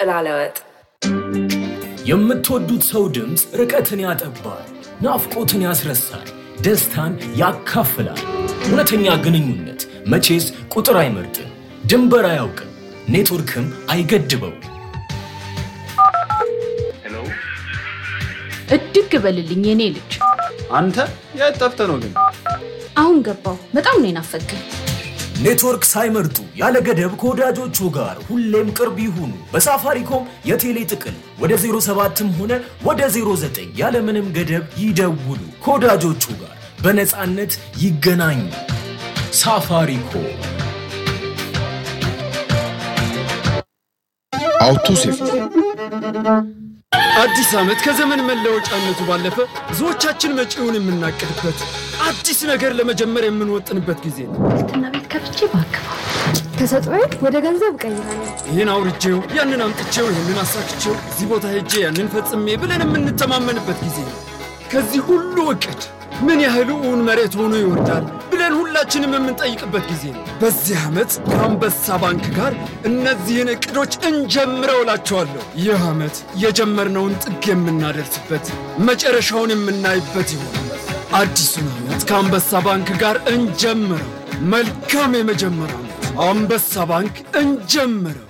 ጥላለወጥ የምትወዱት ሰው ድምፅ ርቀትን ያጠባል፣ ናፍቆትን ያስረሳል፣ ደስታን ያካፍላል። እውነተኛ ግንኙነት መቼስ ቁጥር አይመርጥም፣ ድንበር አያውቅም፣ ኔትወርክም አይገድበው። እድግ በልልኝ የኔ ልጅ። አንተ የት ጠፍተህ ነው ግን? አሁን ገባው። በጣም ነው የናፈቀኝ። ኔትወርክ ሳይመርጡ ያለ ገደብ ከወዳጆቹ ጋር ሁሌም ቅርብ ይሁኑ። በሳፋሪኮም የቴሌ ጥቅል ወደ 07ም ሆነ ወደ 09 ያለምንም ገደብ ይደውሉ። ከወዳጆቹ ጋር በነፃነት ይገናኙ። ሳፋሪኮም አውቶ ሴፍቲ አዲስ ዓመት ከዘመን መለወጫነቱ ባለፈ ብዙዎቻችን መጪውን የምናቅድበት አዲስ ነገር ለመጀመር የምንወጥንበት ጊዜ ነው። እና ቤት ከፍቼ ባክፋ ተሰጥኦዬ ወደ ገንዘብ እቀይራለሁ። ይህን አውርቼው፣ ያንን አምጥቼው፣ ይህንን አሳክቼው፣ እዚህ ቦታ ሄጄ ያንን ፈጽሜ ብለን የምንተማመንበት ጊዜ ነው። ከዚህ ሁሉ እቅድ ምን ያህል እውን መሬት ሆኖ ይወርዳል ብለን ሁላችንም የምንጠይቅበት ጊዜ ነው። በዚህ ዓመት ከአንበሳ ባንክ ጋር እነዚህን እቅዶች እንጀምረው እላቸዋለሁ። ይህ ዓመት የጀመርነውን ጥግ የምናደርስበት መጨረሻውን የምናይበት ይሆናል። አዲሱን ዓመት ከአንበሳ ባንክ ጋር እንጀምረው። መልካም የመጀመሪያ ዓመት። አንበሳ ባንክ እንጀምረው።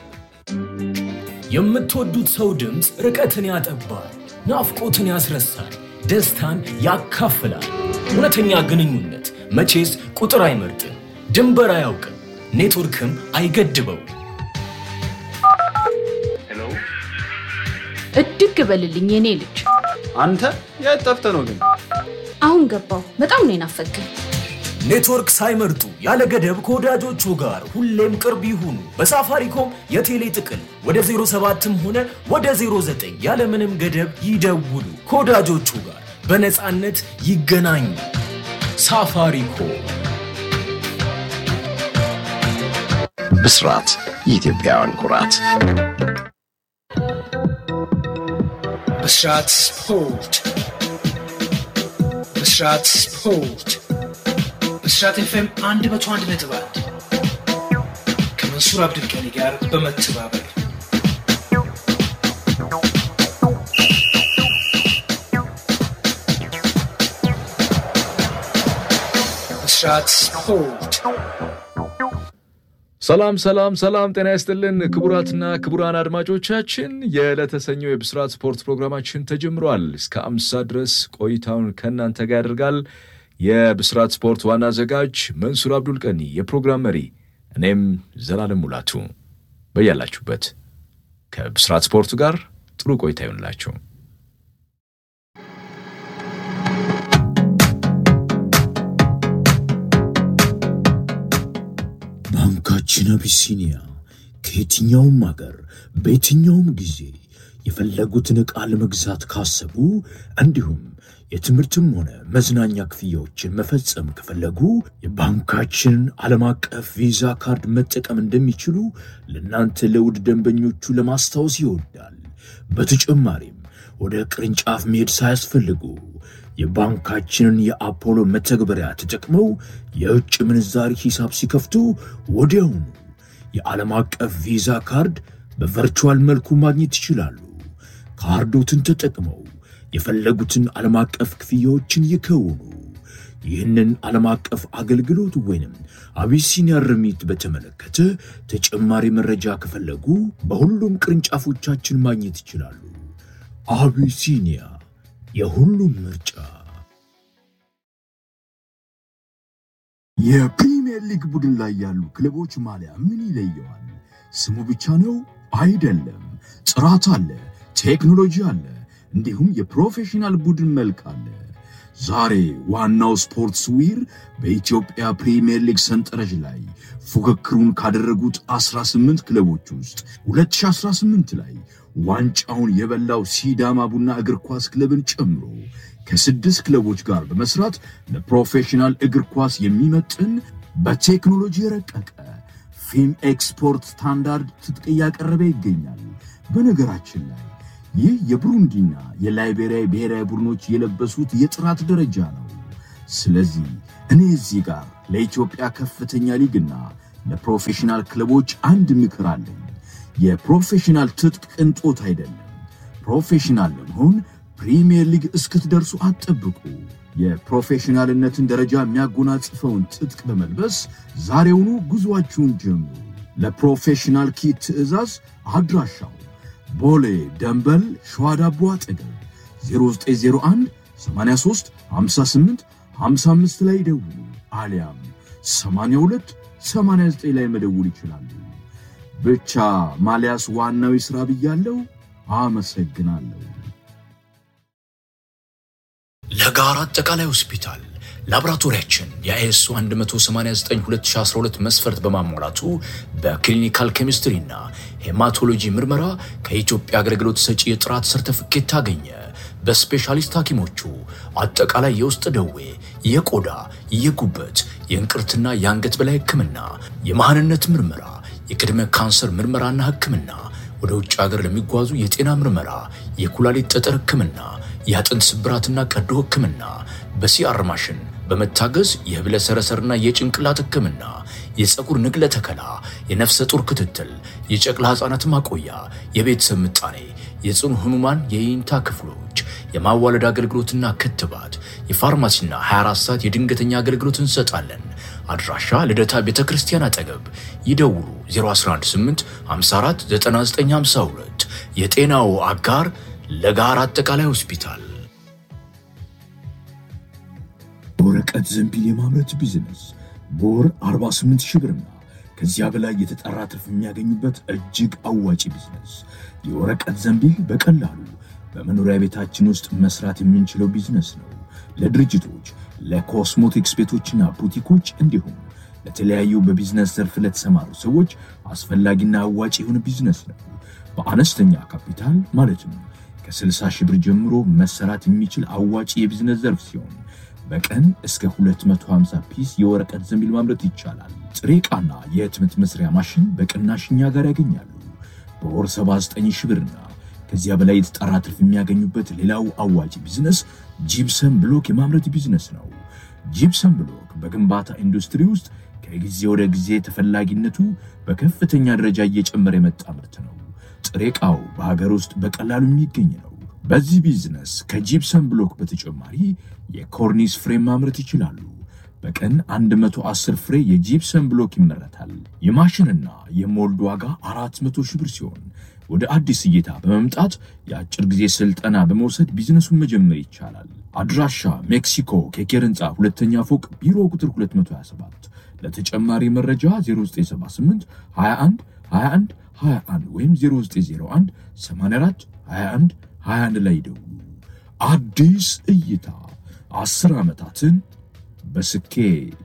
የምትወዱት ሰው ድምፅ ርቀትን ያጠባል፣ ናፍቆትን ያስረሳል፣ ደስታን ያካፍላል። እውነተኛ ግንኙነት መቼስ ቁጥር አይመርጥም፣ ድንበር አያውቅም፣ ኔትወርክም አይገድበው። እድግ በልልኝ የኔ ልጅ። አንተ የት ጠፍተህ ነው ግን? አሁን ገባው። በጣም ነው የናፈቀኝ። ኔትወርክ ሳይመርጡ ያለ ገደብ ከወዳጆቹ ጋር ሁሌም ቅርብ ይሁኑ። በሳፋሪኮም የቴሌ ጥቅል ወደ 07ም ሆነ ወደ 09 ያለምንም ገደብ ይደውሉ። ከወዳጆቹ ጋር በነፃነት ይገናኙ። ሳፋሪኮም ብስራት የኢትዮጵያውያን ኩራት ብስራት ስፖርት ብስራት ስፖርት ብስራት ኤፍኤም አንድ መቶ አንድ ነጥብ አንድ ከመንሱር አብዱልቀኒ ጋር በመተባበር ብስራት ስፖርት ሰላም ሰላም ሰላም፣ ጤና ይስጥልን ክቡራትና ክቡራን አድማጮቻችን የዕለተሰኘው የብስራት ስፖርት ፕሮግራማችን ተጀምሯል። እስከ አምሳ ድረስ ቆይታውን ከእናንተ ጋር ያደርጋል። የብስራት ስፖርት ዋና አዘጋጅ መንሱር አብዱል ቀኒ፣ የፕሮግራም መሪ እኔም ዘላለም ሙላቱ። በያላችሁበት ከብስራት ስፖርቱ ጋር ጥሩ ቆይታ ይሆንላችሁ። ባንካችን አቢሲኒያ ከየትኛውም አገር በየትኛውም ጊዜ የፈለጉትን ዕቃ ለመግዛት ካሰቡ እንዲሁም የትምህርትም ሆነ መዝናኛ ክፍያዎችን መፈጸም ከፈለጉ የባንካችንን ዓለም አቀፍ ቪዛ ካርድ መጠቀም እንደሚችሉ ለእናንተ ለውድ ደንበኞቹ ለማስታወስ ይወዳል። በተጨማሪም ወደ ቅርንጫፍ መሄድ ሳያስፈልጉ የባንካችንን የአፖሎ መተግበሪያ ተጠቅመው የውጭ ምንዛሪ ሂሳብ ሲከፍቱ ወዲያውኑ የዓለም አቀፍ ቪዛ ካርድ በቨርቹዋል መልኩ ማግኘት ይችላሉ። ካርዶትን ተጠቅመው የፈለጉትን ዓለም አቀፍ ክፍያዎችን ይከውኑ። ይህንን ዓለም አቀፍ አገልግሎት ወይንም አቢሲኒያ ርሚት በተመለከተ ተጨማሪ መረጃ ከፈለጉ በሁሉም ቅርንጫፎቻችን ማግኘት ይችላሉ። አቢሲኒያ የሁሉም ምርጫ። የፕሪሚየር ሊግ ቡድን ላይ ያሉ ክለቦች ማሊያ ምን ይለየዋል? ስሙ ብቻ ነው አይደለም። ጥራት አለ፣ ቴክኖሎጂ አለ፣ እንዲሁም የፕሮፌሽናል ቡድን መልክ አለ። ዛሬ ዋናው ስፖርትስ ዊር በኢትዮጵያ ፕሪሚየር ሊግ ሰንጠረዥ ላይ ፉክክሩን ካደረጉት 18 ክለቦች ውስጥ 2018 ላይ ዋንጫውን የበላው ሲዳማ ቡና እግር ኳስ ክለብን ጨምሮ ከስድስት ክለቦች ጋር በመስራት ለፕሮፌሽናል እግር ኳስ የሚመጥን በቴክኖሎጂ የረቀቀ ፊም ኤክስፖርት ስታንዳርድ ትጥቅ እያቀረበ ይገኛል። በነገራችን ላይ ይህ የብሩንዲና የላይቤሪያ ብሔራዊ ቡድኖች የለበሱት የጥራት ደረጃ ነው። ስለዚህ እኔ እዚህ ጋር ለኢትዮጵያ ከፍተኛ ሊግና ለፕሮፌሽናል ክለቦች አንድ ምክር አለኝ። የፕሮፌሽናል ትጥቅ ቅንጦት አይደለም። ፕሮፌሽናል ለመሆን ፕሪሚየር ሊግ እስክትደርሱ አትጠብቁ። የፕሮፌሽናልነትን ደረጃ የሚያጎናጽፈውን ትጥቅ በመልበስ ዛሬውኑ ጉዞአችሁን ጀምሩ። ለፕሮፌሽናል ኪት ትዕዛዝ አድራሻው ቦሌ ደንበል ሸዋ ዳቦ አጠገብ 0901 83 58 55 ላይ ደውሉ፣ አሊያም 82 89 ላይ መደውል ይችላሉ። ብቻ ማሊያስ ዋናው ይስራ ብያለሁ። አመሰግናለሁ። ለጋራ አጠቃላይ ሆስፒታል ላቦራቶሪያችን የአይኤስኦ 189/2012 መስፈርት በማሟላቱ በክሊኒካል ኬሚስትሪና ሄማቶሎጂ ምርመራ ከኢትዮጵያ አገልግሎት ሰጪ የጥራት ሰርተፍኬት ታገኘ። በስፔሻሊስት ሐኪሞቹ አጠቃላይ የውስጥ ደዌ፣ የቆዳ፣ የጉበት፣ የእንቅርትና የአንገት በላይ ሕክምና፣ የመሃንነት ምርመራ፣ የቅድመ ካንሰር ምርመራና ሕክምና፣ ወደ ውጭ ሀገር ለሚጓዙ የጤና ምርመራ፣ የኩላሊት ጠጠር ሕክምና፣ የአጥንት ስብራትና ቀዶ ሕክምና፣ በሲአር ማሽን በመታገዝ የህብለ ሰረሰርና የጭንቅላት ሕክምና፣ የፀጉር ንቅለ ተከላ፣ የነፍሰ ጡር ክትትል፣ የጨቅላ ሕፃናት ማቆያ፣ የቤተሰብ ምጣኔ፣ የጽኑ ህሙማን የይንታ ክፍሎች፣ የማዋለድ አገልግሎትና ክትባት፣ የፋርማሲና 24 ሰዓት የድንገተኛ አገልግሎት እንሰጣለን። አድራሻ ልደታ ቤተ ክርስቲያን አጠገብ። ይደውሉ 0118 54 9952 የጤናው አጋር ለጋራ አጠቃላይ ሆስፒታል። የወረቀት ዘንቢል የማምረት ቢዝነስ በወር 48 ሺህ ብርና ከዚያ በላይ የተጠራ ትርፍ የሚያገኙበት እጅግ አዋጪ ቢዝነስ። የወረቀት ዘንቢል በቀላሉ በመኖሪያ ቤታችን ውስጥ መስራት የምንችለው ቢዝነስ ነው። ለድርጅቶች፣ ለኮስሞቲክስ ቤቶችና ቡቲኮች እንዲሁም ለተለያዩ በቢዝነስ ዘርፍ ለተሰማሩ ሰዎች አስፈላጊና አዋጭ የሆነ ቢዝነስ ነው። በአነስተኛ ካፒታል ማለትም ከ60 ሺህ ብር ጀምሮ መሰራት የሚችል አዋጭ የቢዝነስ ዘርፍ ሲሆን በቀን እስከ 250 ፒስ የወረቀት ዘንቢል ማምረት ይቻላል። ጥሬ ዕቃና የህትመት መስሪያ ማሽን በቅናሽ እኛ ጋር ያገኛሉ። በወር 79 ሺህ ብርና ከዚያ በላይ የተጣራ ትርፍ የሚያገኙበት ሌላው አዋጭ ቢዝነስ ጂፕሰም ብሎክ የማምረት ቢዝነስ ነው። ጂፕሰም ብሎክ በግንባታ ኢንዱስትሪ ውስጥ ከጊዜ ወደ ጊዜ ተፈላጊነቱ በከፍተኛ ደረጃ እየጨመረ የመጣ ምርት ነው። ጥሬ ዕቃው በሀገር ውስጥ በቀላሉ የሚገኝ ነው። በዚህ ቢዝነስ ከጂፕሰም ብሎክ በተጨማሪ የኮርኒስ ፍሬም ማምረት ይችላሉ። በቀን 110 ፍሬ የጂፕሰም ብሎክ ይመረታል። የማሽንና የሞልድ ዋጋ 400 ሺህ ብር ሲሆን ወደ አዲስ እይታ በመምጣት የአጭር ጊዜ ስልጠና በመውሰድ ቢዝነሱን መጀመር ይቻላል። አድራሻ ሜክሲኮ ኬኬር ህንፃ ሁለተኛ ፎቅ ቢሮ ቁጥር 227። ለተጨማሪ መረጃ 0978 21 21 21 ወይም 0901 84 21 21 ላይ ደውሉ። አዲስ እይታ አስር ዓመታትን በስኬት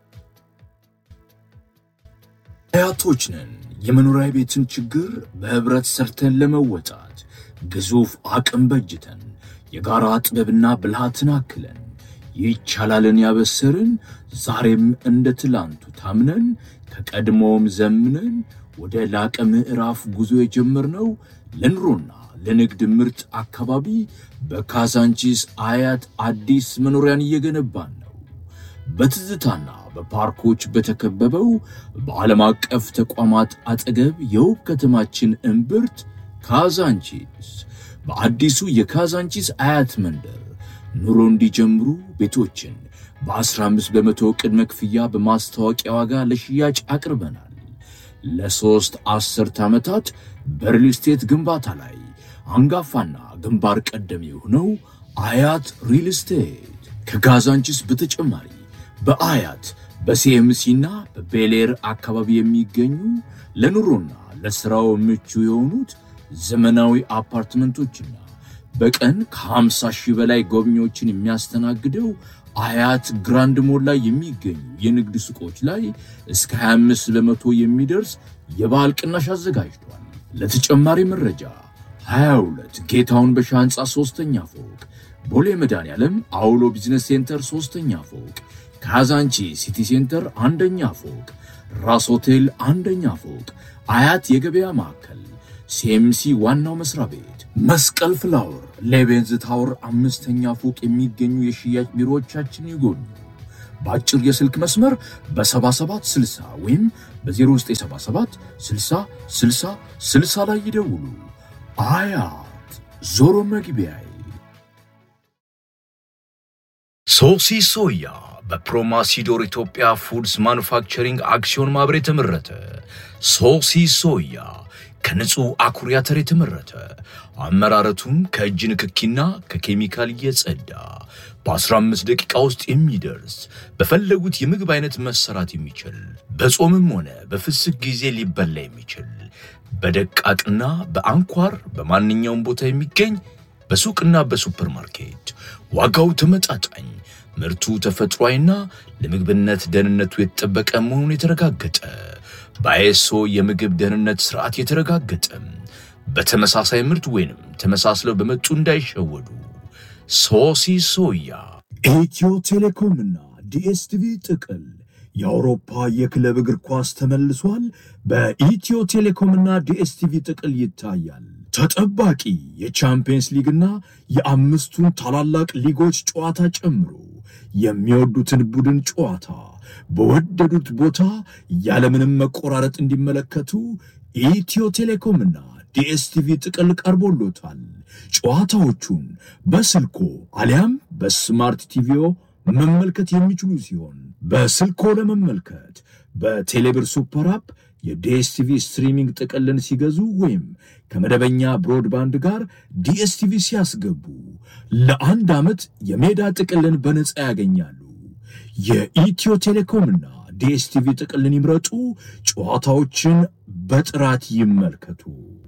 አያቶች ነን። የመኖሪያ ቤትን ችግር በህብረት ሰርተን ለመወጣት ግዙፍ አቅም በጅተን የጋራ ጥበብና ብልሃትን አክለን ይቻላልን ያበሰርን ዛሬም እንደ ትላንቱ ታምነን ከቀድሞውም ዘምነን ወደ ላቀ ምዕራፍ ጉዞ የጀመርነው ለኑሮና ለንግድ ምርጥ አካባቢ በካዛንቺስ አያት አዲስ መኖሪያን እየገነባን ነው። በትዝታና በፓርኮች በተከበበው በዓለም አቀፍ ተቋማት አጠገብ የውብ ከተማችን እምብርት ካዛንቺስ በአዲሱ የካዛንቺስ አያት መንደር ኑሮ እንዲጀምሩ ቤቶችን በ15 በመቶ ቅድመ ክፍያ በማስታወቂያ ዋጋ ለሽያጭ አቅርበናል። ለሦስት አስርት ዓመታት በሪል ስቴት ግንባታ ላይ አንጋፋና ግንባር ቀደም የሆነው አያት ሪል ስቴት ከካዛንቺስ በተጨማሪ በአያት በሲኤምሲና በቤሌር አካባቢ የሚገኙ ለኑሮና ለሥራው ምቹ የሆኑት ዘመናዊ አፓርትመንቶችና በቀን ከ50 ሺህ በላይ ጎብኚዎችን የሚያስተናግደው አያት ግራንድ ሞል ላይ የሚገኙ የንግድ ሱቆች ላይ እስከ 25 በመቶ የሚደርስ የበዓል ቅናሽ አዘጋጅቷል። ለተጨማሪ መረጃ 22 ጌታውን በሻ ህንፃ ሶስተኛ ፎቅ፣ ቦሌ መድኃኔዓለም አውሎ ቢዝነስ ሴንተር ሶስተኛ ፎቅ፣ ካዛንቺ ሲቲ ሴንተር አንደኛ ፎቅ፣ ራስ ሆቴል አንደኛ ፎቅ፣ አያት የገበያ ማዕከል፣ ሲኤምሲ ዋናው መስሪያ ቤት፣ መስቀል ፍላወር፣ ሌቤንዝ ታወር አምስተኛ ፎቅ የሚገኙ የሽያጭ ቢሮዎቻችን ይጎብኙ። በአጭር የስልክ መስመር በ7760 ወይም በ0977 60 60 ስልሳ ላይ ይደውሉ። አያት ዞሮ መግቢያዬ ሶሲ ሶያ በፕሮማሲዶር ኢትዮጵያ ፉድስ ማኑፋክቸሪንግ አክሲዮን ማህበር የተመረተ ሶሲ ሶያ ከንጹህ አኩሪ አተር የተመረተ አመራረቱም ከእጅ ንክኪና ከኬሚካል እየጸዳ በ15 ደቂቃ ውስጥ የሚደርስ በፈለጉት የምግብ አይነት መሰራት የሚችል በጾምም ሆነ በፍስክ ጊዜ ሊበላ የሚችል በደቃቅና በአንኳር በማንኛውም ቦታ የሚገኝ በሱቅና በሱፐር ማርኬት ዋጋው ተመጣጣኝ ምርቱ ተፈጥሯዊና ለምግብነት ደህንነቱ የተጠበቀ መሆኑን የተረጋገጠ በአይኤስኦ የምግብ ደህንነት ስርዓት የተረጋገጠ በተመሳሳይ ምርት ወይንም ተመሳስለው በመጡ እንዳይሸወዱ ሶሲ ሶያ ኢትዮ ቴሌኮምና ዲኤስቲቪ ጥቅል የአውሮፓ የክለብ እግር ኳስ ተመልሷል። በኢትዮ ቴሌኮምና ዲኤስቲቪ ጥቅል ይታያል። ተጠባቂ የቻምፒየንስ ሊግና የአምስቱን ታላላቅ ሊጎች ጨዋታ ጨምሮ የሚወዱትን ቡድን ጨዋታ በወደዱት ቦታ ያለምንም መቆራረጥ እንዲመለከቱ ኢትዮ ቴሌኮምና ዲኤስቲቪ ጥቅል ቀርቦሎታል። ጨዋታዎቹን በስልኮ አሊያም በስማርት ቲቪዮ መመልከት የሚችሉ ሲሆን በስልኮ ለመመልከት በቴሌብር ሱፐር አፕ የዲኤስቲቪ ስትሪሚንግ ጥቅልን ሲገዙ ወይም ከመደበኛ ብሮድባንድ ጋር ዲኤስቲቪ ሲያስገቡ ለአንድ ዓመት የሜዳ ጥቅልን በነፃ ያገኛሉ። የኢትዮ ቴሌኮምና ዲኤስቲቪ ጥቅልን ይምረጡ። ጨዋታዎችን በጥራት ይመልከቱ።